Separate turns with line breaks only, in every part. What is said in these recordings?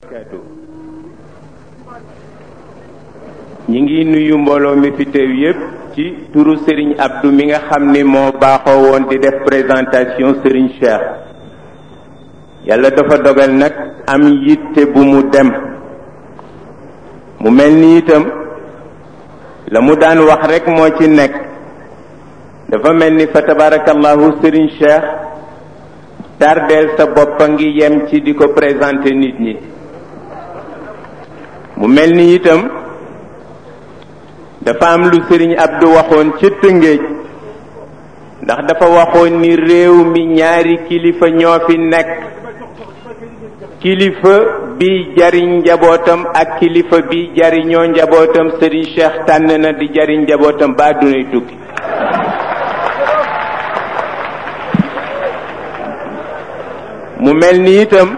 barakaatu ñi ngi nuyu mbooloo mi fi teew yépp ci turu Serigne Abdou mi nga xam ni moo baaxoo woon di def présentation Serigne Cheikh yàlla dafa dogal nag am yitte bu mu dem mu mel ni itam la mu daan wax rek moo ci nekk dafa mel ni fa tabarakallahu Serigne Cheikh tardeel sa bopp a ngi yem ci di ko présenter nit ñi mu mel ni itam dafa am lu sëriñ Abdou waxoon ca Tëngéej ndax dafa waxoon ni réew mi ñaari kilifa ñoo fi nekk kilifa bi jariñ njabootam ak kilifa bi jariñoo njabootam sëriñ Cheikh tànn na di jariñ njabootam ba dunay tukki mu mel ni itam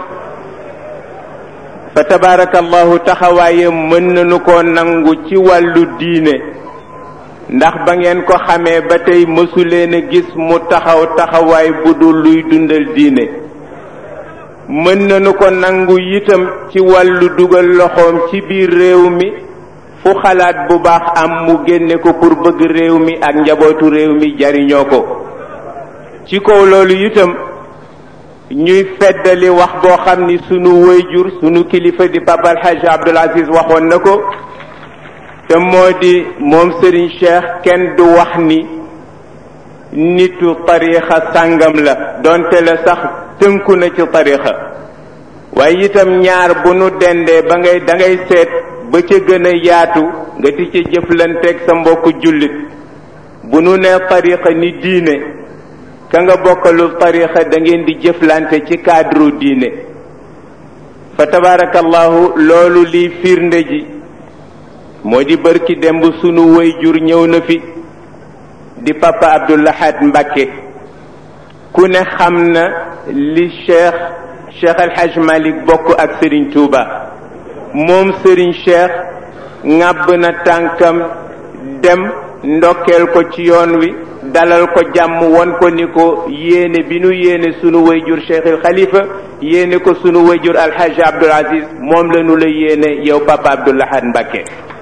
fa tabarakallahu taxawaayam mën nañu ko nangu ci wàllu diine ndax ba ngeen ko xamee ba tey mësuleen a gis mu taxaw taxawaay bu dul luy dundal diine mën nañu ko nangu itam ci wàllu dugal loxoom ci biir réew mi fu xalaat bu baax am mu génne ko pour bëgg réew mi ak njabootu réew mi jariñoo ko ci kaw loolu itam ñuy feddali wax boo xam ni sunu wayjur sunu kilifa di Papa El Hadj Abdoul Aziz waxoon na ko te moo di moom Serigne Cheikh kenn du wax ni nitu tarixa sàngam la donte la sax tënku na ci tarixa waaye itam ñaar bu nu dendee ba ngay da ngay seet ba ca gën a yaatu nga di ca jëflanteeg sa mbokku jullit bu nu nee tarixa ni diine ka nga bokkalul tarixa da ngeen di jëflante ci cadre diine fa tabarakallahu loolu liy firnde ji moo di bërki demb sunu way jur ñëw na fi di papa abdoulahat Mbakke ku ne xam na li cheikh cheikh alhaj malik bokk ak Serigne Touba moom Serigne Cheikh ŋàbb na tànkam dem ndokkeel ko ci yoon wi dalal ko jàmm won ko ni ko yéene bi nu yéene sunu wayjur Cheikhul Khalifa yéene ko sunu wayjur Alhaji Abdoul Aziz moom la nu la yéene yow papa Abdoul Ahad Mbacké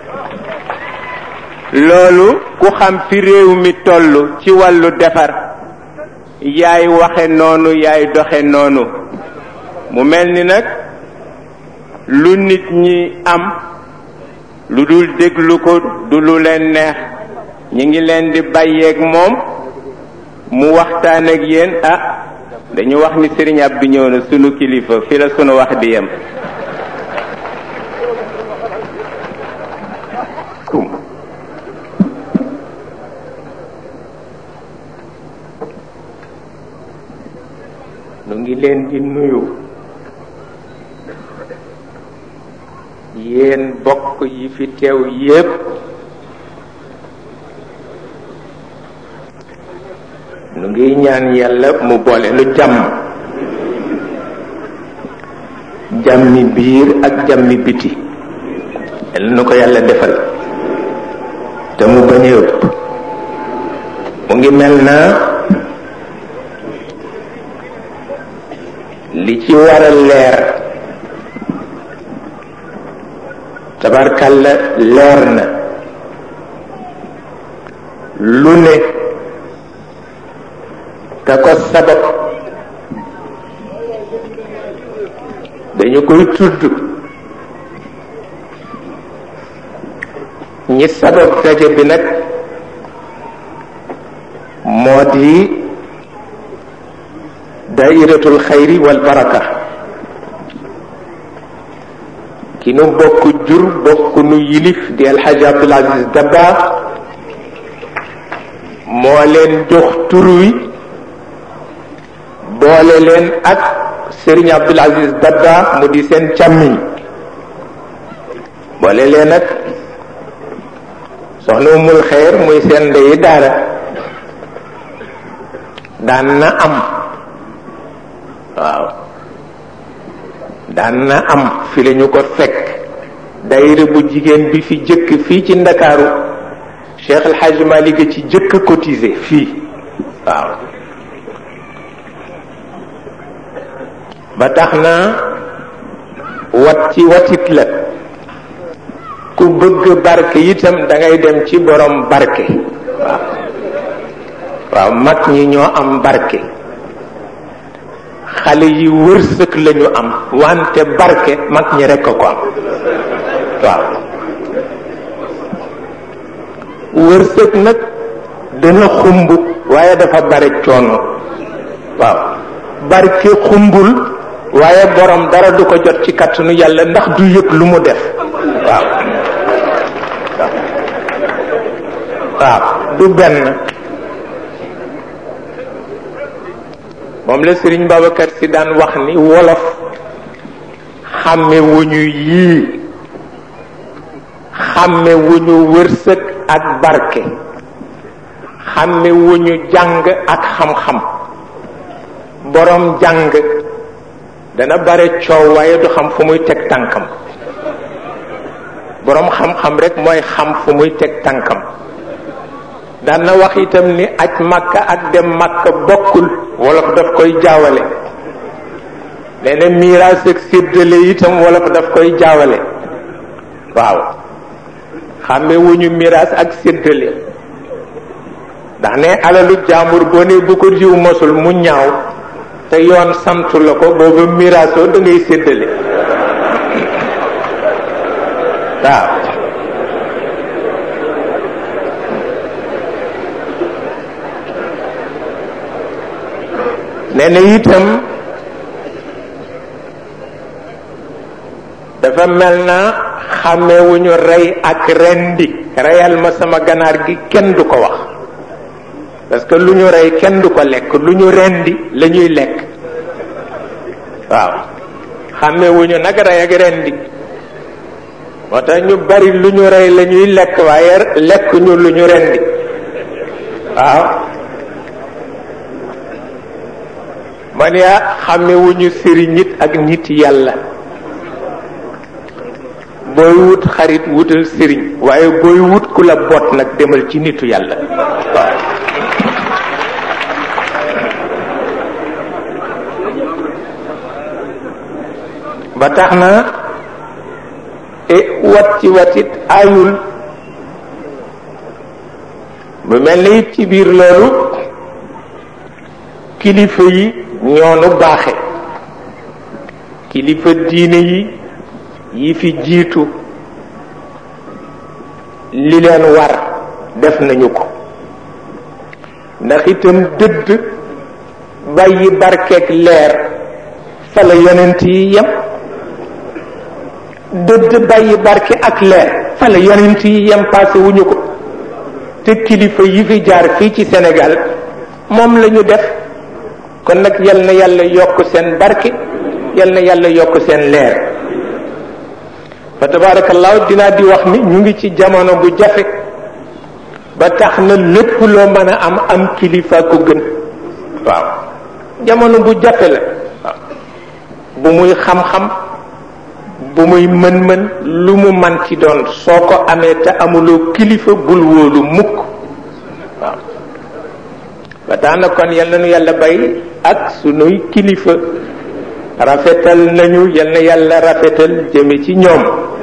loolu ku xam fi réew mi toll ci wàllu defar yaay waxe noonu yaay doxe noonu mu mel ni nag lu nit ñi am lu dul déglu ko du lu leen neex ñi ngi leen di bàyyeeg moom mu waxtaan ak yéen ah dañu wax ni Serigne Abdou ñëw na sunu kilifa fi la sunu wax di yem nu ngi leen di nuyu yéen bokk yi fi teew yépp nu ngi ñaan yàlla mu boole lu jàmm jàmmi biir ak jàmmi biti yàlla na ko yàlla defal te mu bañ a ëpp mu ngi mel na li ci war a leer tabarkalla leer na lu ne ka ko sabab dañu koy tudd ñi sabab daje bi nag moo di dairatul xayri wal baraka ki nu bokk jur bokk nu yilif di alxaji abdul aziz dabba moo leen jox tur wi boole leen ak Serigne Abdoul Aziz Dabba mu di seen càmmiñ boole leen ak soxna umul xeer muy seen ndeyi daara daan na am waaw daan na am fi la ñu ko fekk dayira bu jigéen bi fi jëkk fii ci ndakaaru Cheikh El Hadj Malick ci jëkk cotisé fii waaw ba tax na wat ci watit la ku bëgg barke itam da ngay dem ci borom barke waaw waaw mag ñi ñoo am barke xale yi wërsëg lañu am wante barke mag ñi rekk ko am waaw wërsëg nag dana xumb waaye dafa bare coono waaw barke xumbul waaye borom dara du ko jot ci kattanu yàlla ndax du yëg lu mu def waaw waaw du benn moom la Sëriñ Babacar si daan wax ni wolof xàmme wuñu yii xàmme wuñu wërsëg ak barke xàmme wuñu jàng ak xam-xam borom jàng dana bare coow waaye du xam fu muy teg tànkam borom xam-xam rek mooy xam fu muy teg tànkam daan na wax itam ni aj màkka ak dem màkka bokkul wolof daf koy jaawale nee na miiraas ak séddale itam wolof daf koy jaawale waaw xàmme wuñu miiraas ak séddale ndax ne alalu jaambur boo ne bu ko jiw mosul mu ñaaw te yoon santu la ko booba miraasoo da ngay séddale waaw nee na itam dafa mel na xàmmewuñu rey ak rendi reyal ma sama ganaar gi kenn du ko wax parce que lu ñu rey kenn du ko lekk lu ñu rendi la ñuy lekk waaw xàmmewuñu nag rey ak rendi moo tax ñu bari lu ñu rey la ñuy lekk waaye lekk ñu lu ñu rendi waaw man yaa xàmmewuñu sëriñ nit ak nit yàlla booy wut xarit wutal sëriñ waaye booy wut ku la bot nag demal ci nitu yàlla waaw ba tax na e wat ci watit ayul bu mel ni it ci biir loolu kilifa yi ñoonu baaxe kilifa diine yi yi fi jiitu li leen war def nañu ko ndax itam dëdd bàyyi barkeeg leer fa la yonent yi yem dëdd bàyyi barke ak leer fa la yonent yi yem passé wuñu ko te kilifa yi fi jaar fii ci Sénégal moom la ñu def kon nag yal na yàlla yokk seen barke yal na yàlla yokk seen leer fa tabaarakallaahu dinaa di wax ni ñu ngi ci jamono bu jafe ba tax na lépp loo mën a am am kilifa ko gën waaw jamono bu jafe la waaw bu muy xam-xam bu muy mën-mën lu mu man ci doon soo ko amee te amuloo kilifa bul wóolu mukk waaw ba tax na kon yal na nu yàlla bay ak sunuy kilifa rafetal nañu yal na yàlla rafetal jëme ci ñoom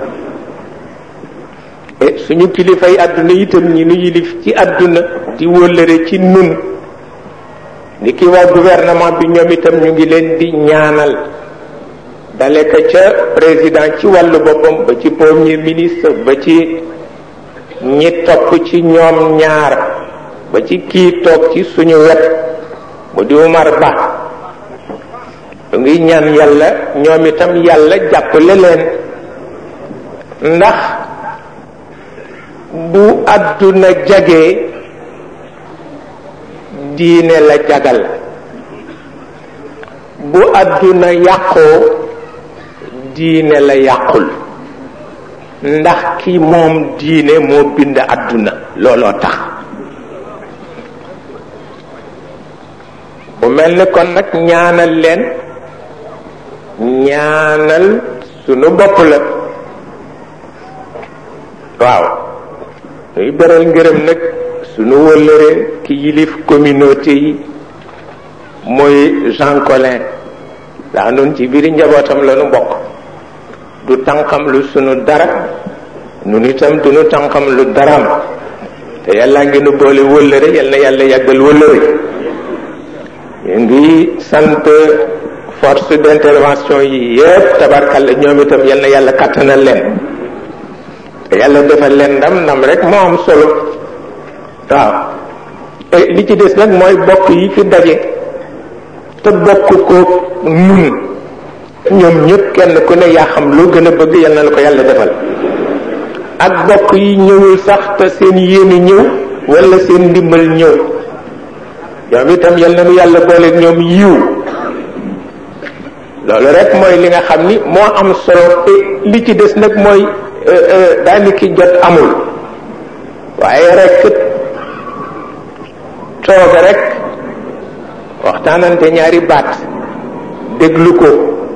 e suñu kilifa yi àdduna itam ñi nu yilif ci àdduna di wóllëre ci nun ni ki waa gouvernement bi ñoom itam ñu ngi leen di ñaanal dale ko ca président ci wàllu boppam ba ci premier ministre ba ci ñi topp ci ñoom ñaar ba ci kii toog ci suñu wet mu di Umar Ba ñu ngi ñaan yàlla ñoom itam yàlla jàppale leen ndax bu àdduna jagee diine la jagal bu àdduna yàqoo diine la yàqul ndax ki moom diine moo bind àdduna looloo tax bu mel ni kon nag ñaanal leen ñaanal sunu bopp la waaw ñuy beral ngërëm nag sunu wëllëre ki yilif communauté yi mooy Jean Collin daa noonu ci biir njabootam la nu bokk
du tànqam lu sunu dara nun itam du nu tànqam lu daraam te yàlla ngi nu boole wëllëre yal na yàlla yàggal wëllëre ñu ngi sant force d'intervention yi yépp tabarkalla ñoom itam yal na yàlla kàttanal leen te yàlla defal leen ndam ndam rek moo am solo waaw li ci des nag mooy bokk yi fi daje te bokk ko nun ñoom ñëpp kenn ku ne yaa xam loo gën a bëgg yal na la ko yàlla defal ak bokk yi ñëwul sax te seen yéene ñëw wala seen ndimbal ñëw ñoom itam yal na nu yàlla boole ñoom yiw loolu rek mooy li nga xam ni moo am solo te li ci des nag mooy daaniki jot amul waaye rek tooga rek waxtaanante ñaari baat déglu ko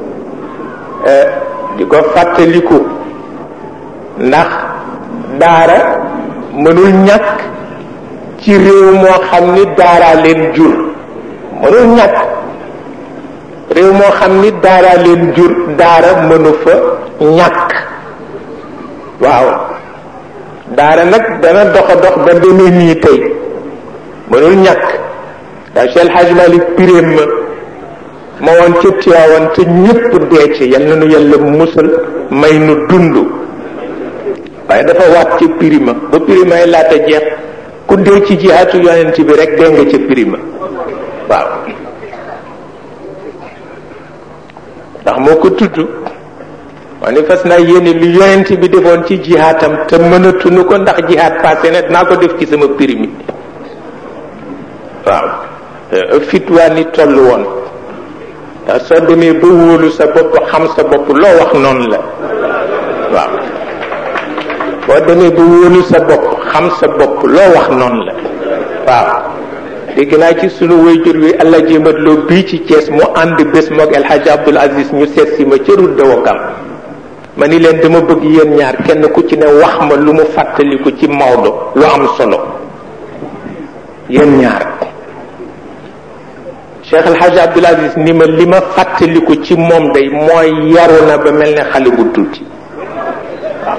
di ko fàttaliku ndax daara mënul ñàkk ci réew moo xam ni daara leen jur mënul ñàkk réew moo xam ni daara leen jur daara mënu fa ñàkk waaw daara nag dana dox a dox ba demee nii tey mënul ñàkk daa Cheikh Hadj Malick piréem ma ma woon ca Tiwaawan te ñëpp dee ci yal na nu yàlla musal may nu dund waaye dafa waat ca pirima ba pirima yi laata jeex ku dee ci jihaatu yonent bi rek dee nga ca pirima waaw ndax moo ko tudd ma ni fas naa yéene lu yonent bi defoon ci jihaatam te mënatuñu ko ndax jihaat passé na dinaa ko def ci sama pirimi waaw fitwaa ni toll woon ndax soo demee ba wóolu sa bopp xam sa bopp loo wax noonu la waaw boo demee ba wóolu sa bopp xam sa bopp loo wax noonu la waaw dégg naa ci sunu wayjur wi allah jéemat loo bii ci Thiès mu ànd bés moog El Hadj Abdoul Aziz ñu seet si ma ca route de Ouakam ma ni leen dama bëgg yéen ñaar kenn ku ci ne wax ma lu mu fàttaliku ci Maodo lu am solo yéen ñaar Cheikh El Hadj Abdoul Aziz ni ma li ma fàttaliku ci moom day mooy yaru na ba mel ne xale bu tuuti waaw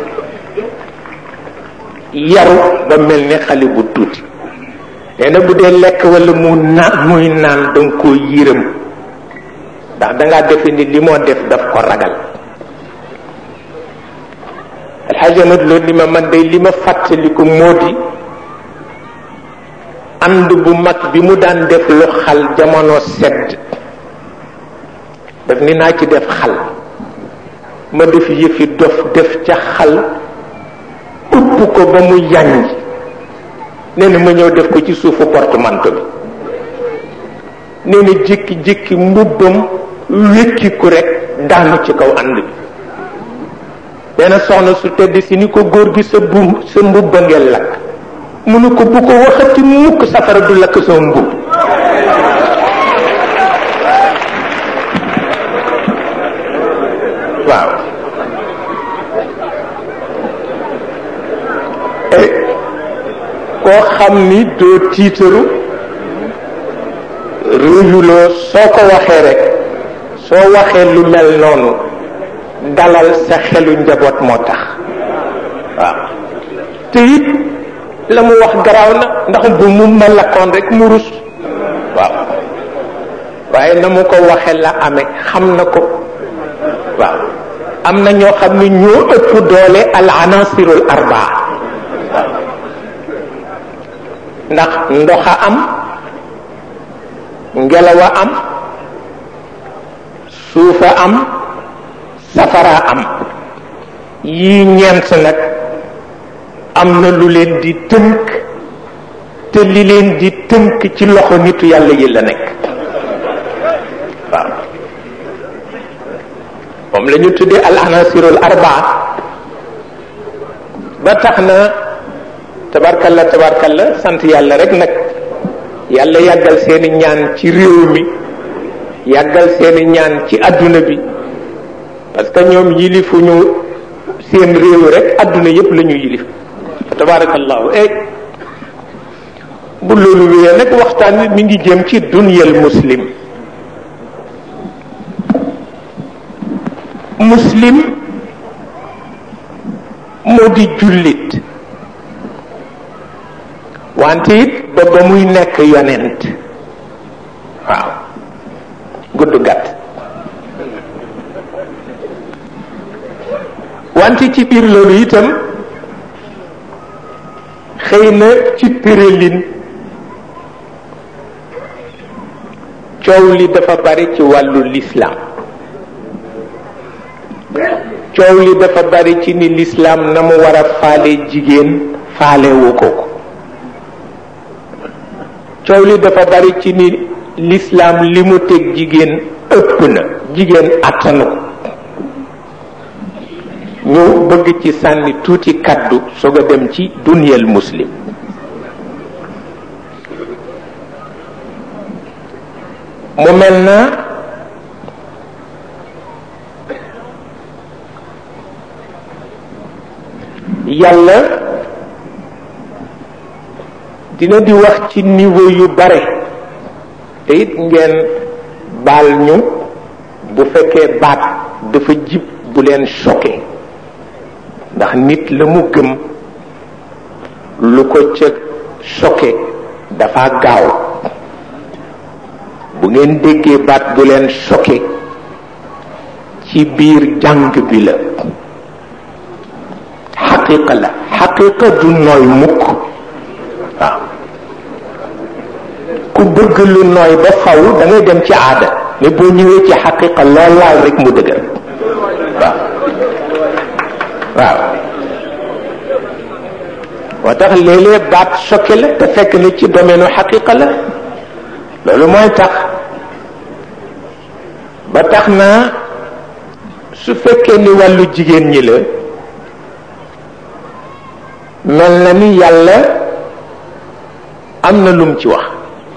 yaru ba mel ne xale bu tuuti nee na bu dee lekk wala mu naan muy naan danga koo yërëm ndax dangaa defe ni li moo def daf ko ragal alxaaji amat loolu li ma man day li ma fàttaliku moo di ànd bu mag bi mu daan def lu xal jamono sedd daf ni naa ci def xal ma def yëfi dof def ca xal upp ko ba mu yànj nee na ma ñëw def ko ci suufu portemanteau bi nee na jékki-jékki mbubbam wékkiku rek daanu ci kaw ànd bi nee na soxna su tedd si ni ko góor gi sa bu sa mbubba ngeen lakk mu ne ko bu ko waxati mukk safara du lakk sama mbubb waaw koo xam ni doo tiitaru réyuloo soo ko waxee rek soo waxee lu mel noonu dalal sa xelu njaboot moo tax waaw te it la mu wax garaaw na ndax bu mu melakkoon rek mu rus waaw waaye na mu ko waxe la amee xam na ko waaw am na ñoo xam ni ñoo ëpp doole al anasirul arbaa waaw ndax ndoxa am ngelawa am suufa am safara am yii ñeent nag am na lu leen di tënk te li leen di tënk ci loxo nitu yàlla yi la nekk waaw moom la ñu tuddee al anasirul arbaa ba tax na tabarkalla tabarkalla sant yàlla rek nag yàlla yàggal seeni ñaan ci réew mi yàggal seeni ñaan ci adduna bi parce que ñoom yilifuñu seen réew rek adduna yépp la ñu yilif tabarakallahu eh bu loolu wéyee nag waxtaan wi mi ngi jëm ci dunyal muslim muslim moo di jullit wante it ba ba muy nekk yonent waaw gudd gàtt wante ci biir loolu itam xëy na ci tëralin coow li dafa bari ci wàllu lislaam coow li dafa bari ci ni lislaam na mu war a faale jigéen faalewu ko ko coow li dafa bari ci ni lislaam li mu teg jigéen ëpp na jigéen attanu ko ñu bëgg ci sànni tuuti kaddu soog a dem ci duniyal muslim mu mel na yàlla dina di wax ci niveau yu bare te it ngeen baal ñu bu fekkee baat dafa jib bu leen choqué ndax nit la mu gëm lu ko ca choqué dafa gaaw bu ngeen déggee baat bu leen choqué ci biir jàng bi la xaqiqa la xaqiqa du nooy mukk waaw ku bëgg lu nooy ba faw da ngay dem ci aada mais boo ñëwee ci xaqiqa lool laal rek mu dëgër waaw waaw moo tax léeg-léeg baat choqué la te fekk ni ci domaine u xaqiqa la loolu mooy tax ba tax na su fekkee ni wàllu jigéen ñi la mel na ni yàlla am na lum ci wax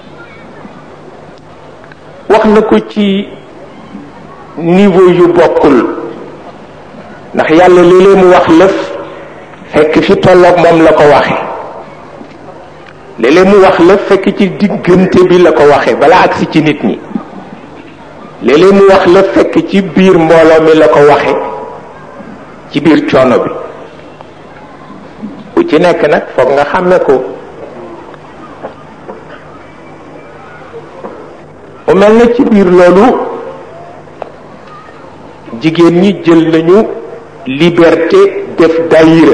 wax na ko ci niveau yu bokkul ndax yàlla léeg-léeg mu wax lëf fekk fi tolloog moom la ko waxe léeg-léeg mu wax lëf fekk ci diggante bi la ko waxe bala agsi ci nit ñi léeg-léeg mu wax lëf fekk ci biir mbooloo mi la ko waxe ci biir coono bi bu ci nekk nag foog nga xàmme ko mu mel na ci biir loolu jigéen ñi jël nañu liberté def daayira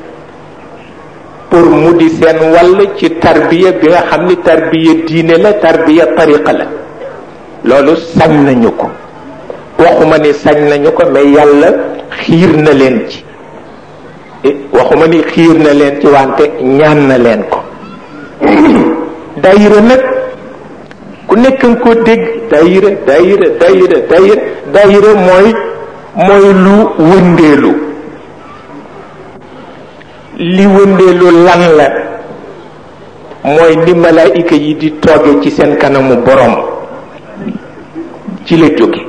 pour mu di seen wàll ci tarbiya bi nga xam ni tarbiya diine la tarbiya tariqa la loolu sañ nañu ko waxuma ni sañ nañu ko mais yàlla xiir na leen ci waxuma ni xiir na leen ci wante ñaan na leen ko daayira nag ku nekk nga ko dégg daayira daayira daayira daayira daayira mooy mooy lu wëndeelu li wëndeelu lan la mooy ni malaayika yi di tooge ci seen kanamu borom ci la jóge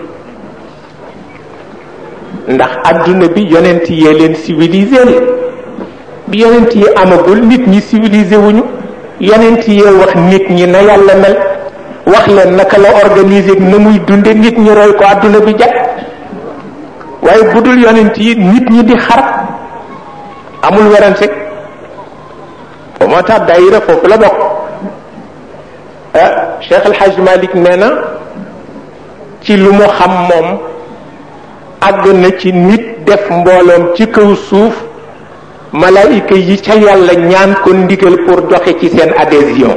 ndax adduna bi yonent yee leen civilisé bi yonent yi amagul nit ñi civilisé wuñu yonent yee wax nit ñi na yàlla mel wax leen naka la organiser na muy dunde nit ñi roy ko adduna bi jag waaye budul yonent yi nit ñi di xar amul werante ba moo tax daayira foofu la bokk ah Cheikh El Hadj Malick nee na ci lu mu xam moom àgg na ci nit def mbooloom ci kaw suuf malaayika yi ca yàlla ñaan ko ndigal pour doxe ci seen adhésion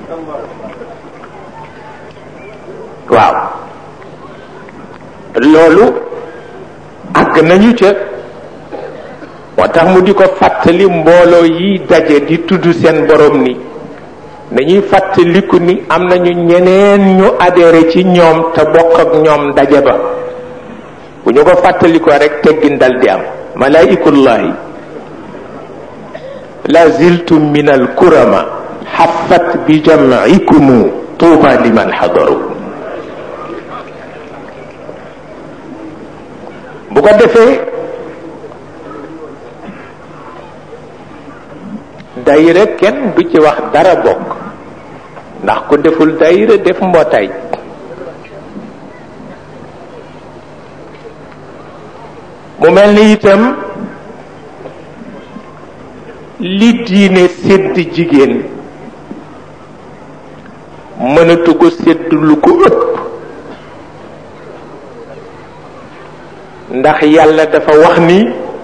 waaw loolu àgg nañu ca moo tax mu di ko fàttali mbooloo yi daje di tudd seen borom ni dañuy fàttaliku ni am nañu ñeneen ñu adhéré ci ñoom te bokk ak ñoom daje ba bu ñu ko fàttalikoo rek teggin dal di am malaikullahi la ziltum min al kurama xafat bi jam'ikumu tuuba liman xadaru bu ko defee dayira kenn du ci wax dara bokk ndax ku deful dayira def mbootaay mu mel ni itam li diine sédd jigéen mënatu ko sédd lu ko ëpp ndax yàlla dafa wax ni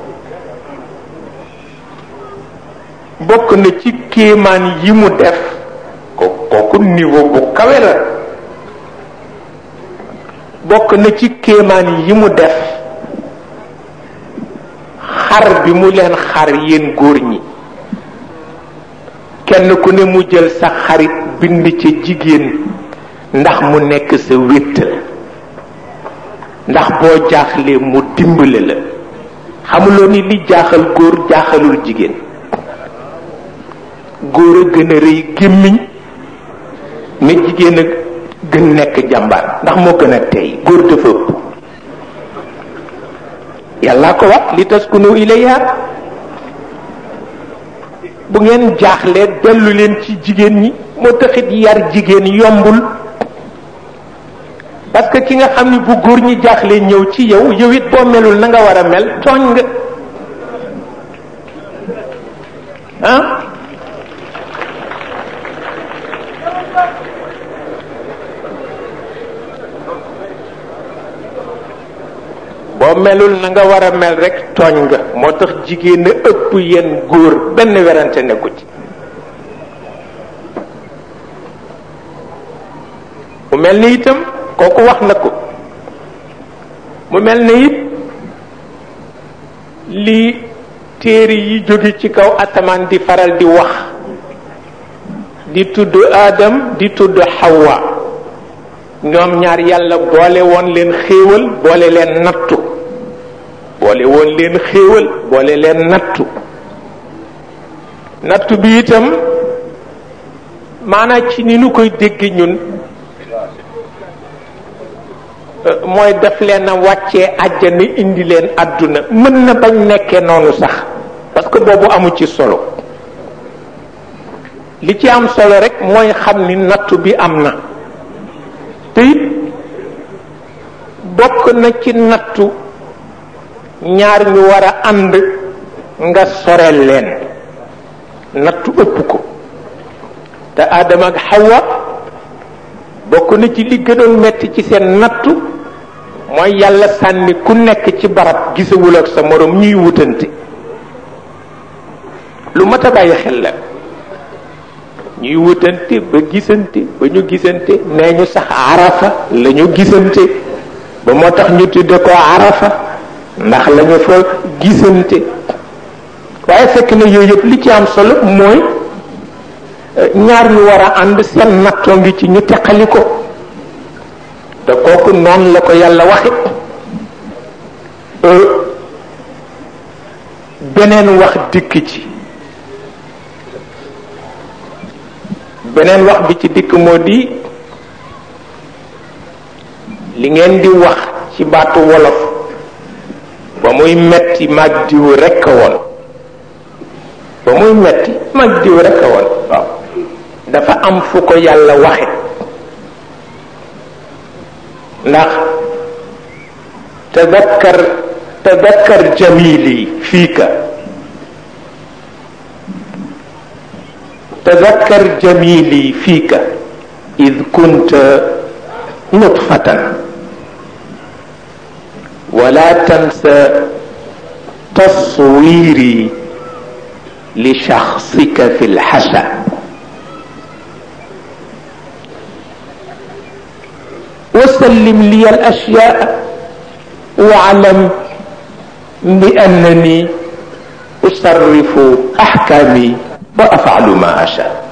bokk na ci kéemaan yi mu def ko kooku niveau bu kawe la bokk na ci kéemaan yi mu def xar bi mu leen xar yéen góor ñi kenn ku ne mu jël sa xarit bind ca jigéen ndax mu nekk sa wéttal ndax boo jaaxlee mu dimbale la xamuloo ni li jaaxal góor jaaxalul jigéen góor a gën a rëy gémmiñ ne jigéen a gën nekk jàmbaar ndax moo gën a tey góor dafa ëpp yàllaa ko wax li taskunu ilayha bu ngeen jaaxlee dellu leen ci jigéen ñi moo taxit yar jigéen yombul parce que ki nga xam ni bu góor ñi jaaxlee ñëw ci yow yow it boo melul na nga war a mel tooñ nga ah boo melul na nga war a mel rek tooñ nga moo tax jigéen a ëpp yenn góor benn werante nekku ci mu mel ni itam kooku wax na ko mu mel ni it li téere yi jóge ci kaw asamaan di faral di wax di tudd Adam di tudd Hawa ñoom ñaar yàlla boole woon leen xéewal boole leen nattu boole woon leen xéewal boole leen nattu nattu bi itam maanaa ci ni nu koy dégg ñun mooy def leen a wàccee àjjana indi leen àdduna mën na bañ nekkee noonu sax parce que boobu amu ci solo li ci am solo rek mooy xam ni nattu bi am na te it bokk na ci nattu ñaar ñu war a ànd nga soreel leen nattu ëpp ko te Adama ak Hawa bokk na ci li gënoon metti ci seen nattu mooy yàlla sànni ku nekk ci barab gisawul ak sa morom ñuy wutante lu mat a bàyyi xel la ñuy wutante ba gisante ba ñu gisante nee ñu sax arafa la ñu gisante ba moo tax ñu tudde ko arafa ndax la ñu fa gisante waaye fekk na yooyu yëpp li ci am solo mooy ñaar ñu war a ànd seen nattoo ngi ci ñu teqali ko te kooku noonu la ko yàlla waxe beneen wax dikk ci beneen wax bi ci dikk moo di li ngeen di wax ci baatu wolof ba muy metti mag diw rekk a woon ba muy metti mag diw rekk a woon waaw dafa am fu ko yàlla waxe ndax tadakkar tadakkar jamili fiika تذكر جميلي فيك إذ كنت نطفة ولا تنسى تصويري لشخصك في الحشا وسلم لي الأشياء واعلم بأنني أصرف أحكامي وافعل ما اشاء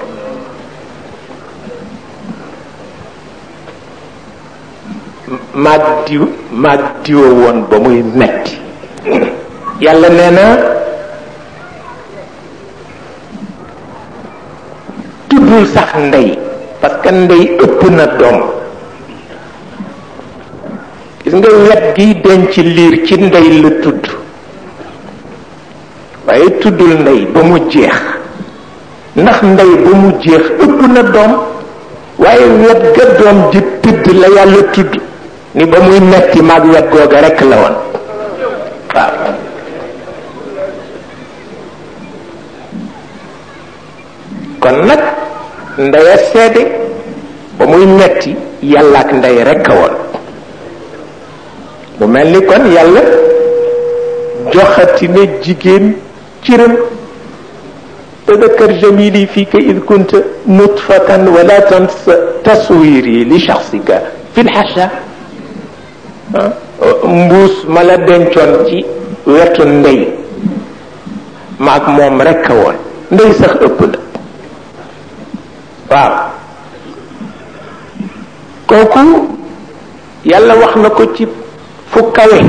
maag diw maag diwa woon ba muy metti yàlla nee na tuddul sax ndey parce que ndey ëpp na doom gis nga wet giy denc liir ci ndey la tudd waaye tuddul ndey ba mu jeex ndax ndey ba mu jeex ëpp na doom waaye wet ga doom ji tëdd la yàlla tudd ni ba muy metti maag wet googa rekk la woon waaw kon nag ndey a seede ba muy metti yàlla ak ndey rekk a woon mu mel ni kon yàlla joxati na jigéen cëram tadakkar jamili fika id kunta nutfatan wala tansa taswiri li shaxsika fi lxasha mbuus ma la dencoon ci wetu ndey maag moom rekk a woon ndey sax ëpp na waaw kooku yàlla wax na ko ci fu kawe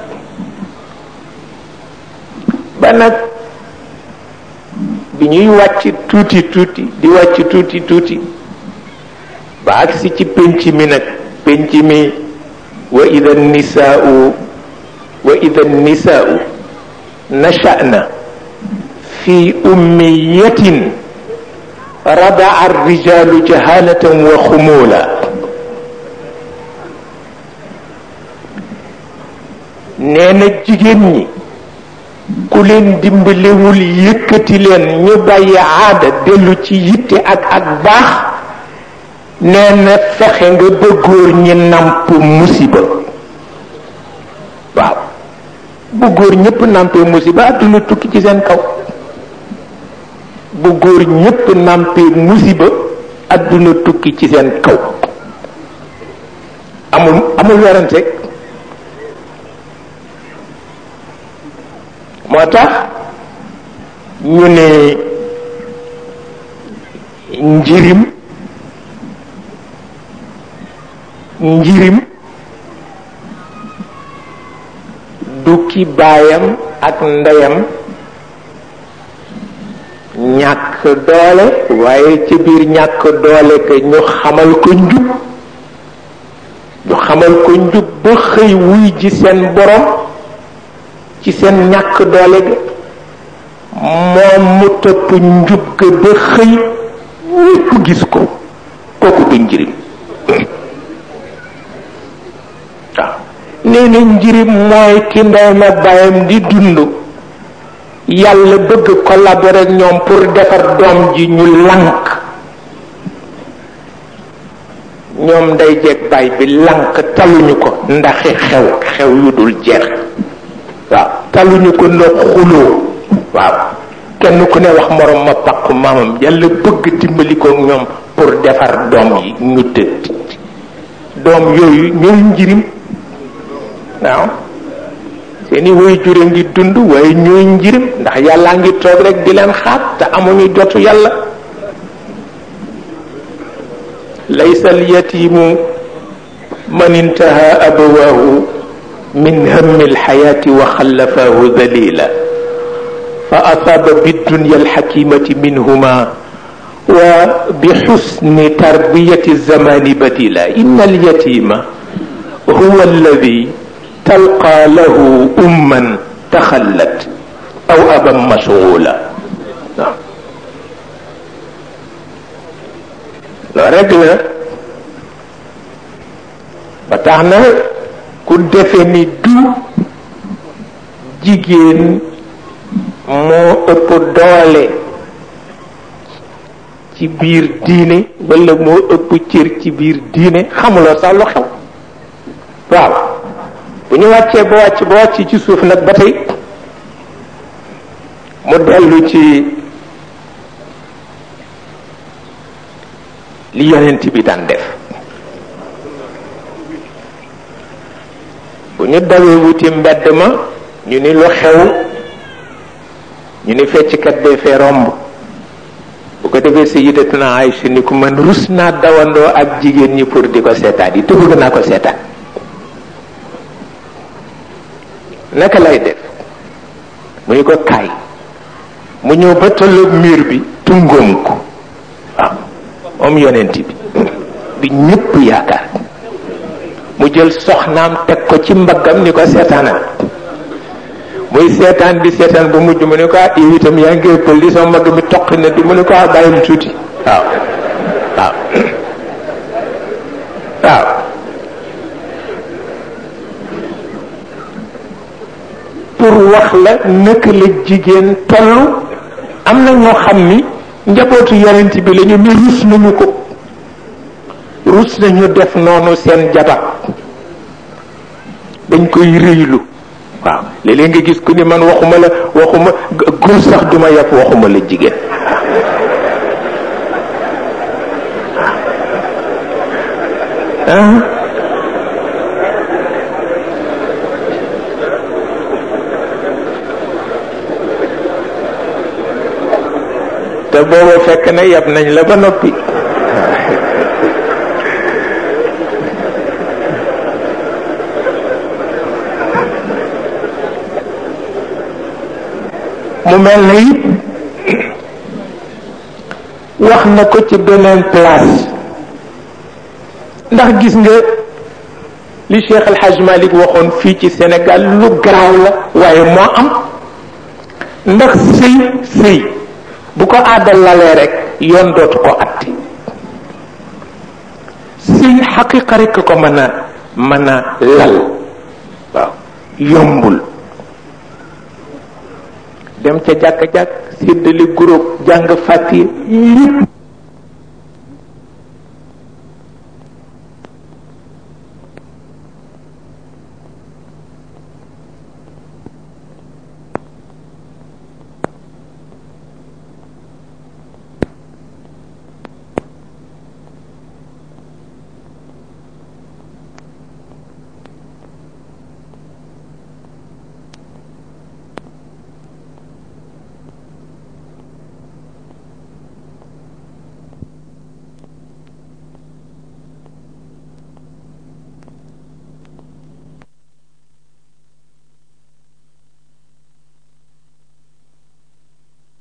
ba nag bi ñuy wàcc tuuti tuuti di wàcc tuuti tuuti ba agsi ci pénc mi nag pénc mi wa ida nisaau wa ida nisaau nachana fi ummiyatin radaa arrijalu jahalatan wa xumula nee na jigéen ñi ku leen dimbalewul yëkkati leen ñu bàyyi aada dellu ci yitte ak ak baax nee na fexe nga bëggoor ñi namp musiba waaw bu góor ñëpp nampee musiba adduna tukki ci seen kaw bu góor ñëpp nampee musiba adduna tukki ci seen kaw amul amul werante moo tax ñu ne njirim njirim du ki baayam ak ndeyam ñàkk doole waaye ci biir ñàkk doole que ñu xamal ko njub ñu xamal ko njub ba xëy wuy ji seen borom ci seen ñàkk doole ga moom mu topp njub ga ba xëy ñépp gis ko kooku du njirim waaw nee na njirim mooy ki ndeyam ak bàyyam di dund yàlla bëgg collaborer ak ñoom pour defar doom ji ñu lank ñoom nday jeeg baay bi lank taluñu ko ndaxi xew xew yu dul jeex waaw taluñu ko ndox xuloo waaw kenn ku ne wax morom ma paq maamam yàlla bëgg dimbali ko ñoom pour defar doom yi ñu tëdd doom yooyu ñooy njirim waaw seeni woy jure ngi dund waaye ñooy njirim ndax yàllaa ngi toog rek di leen xaat te amuñu jotu yàlla laysa alyatimu man intaha abawaahu min hammi alxayaati wa xallafaahu dalila fa asaaba biddunya alxakimati minhuma wa bixusni tarbiyati zamani badila inna alyatima huwa alladi talqa lahu umman taxallat aw aban mashgula waaw loo rek la ba tax na ku defe ni du jigéen moo ëpp doole ci biir diine wala moo ëpp cër ci biir diine xamuloo sax lu xew waaw bu ñu wàccee ba wàcc ba wàcc ci suuf nag ba tey mu dellu ci li yonent bi daan def bu ñu dawee wuti mbedd ma ñu ni lu xew ñu ni fecckat bee fee romb bu ko defee sayidatuna Aïcha ni ku man rus naa dawandoo ak jigéen ñi pour di ko seetaan yi te bëgg naa ko seetaan naka lay def mu ñu ko kaay mu ñëw ba tolloog mur bi tungoom ko waaw moom yonent bi bi ñëpp yaakaar mu jël soxnaam teg ko ci mbaggam ni ko seetaanal muy seetaan di seetaan ba mujj mu ne ko ah yow itam yaa ngi ëppal li sama mbagg mi toq na di mu ne ko ah bàyyil tuuti waaw waaw waaw pour wax la naka la jigéen tollu am na ñoo xam ni njabootu yonent bi lañu ne rus nañu ko rus nañu def noonu seen jabar dañ koy rëylu waaw léeg-léeg nga gis ku ni man waxuma la waxuma góor sax duma yàpp waxuma la jigéen ah te booba fekk na yab nañ la ba noppi mu mel na it wax na ko ci beneen place ndax gis nga li Cheikh El Hadj Malick waxoon fii ci Sénégal lu garaaw la waaye moo am ndax sëy sëy bu ko aadal lalee rek yoon dootu ko atti sëy xaqiqa rek ko mën a mën a lal waaw yombul dem ca jàkk-jàkk séddale groupe jàng fàtti lépp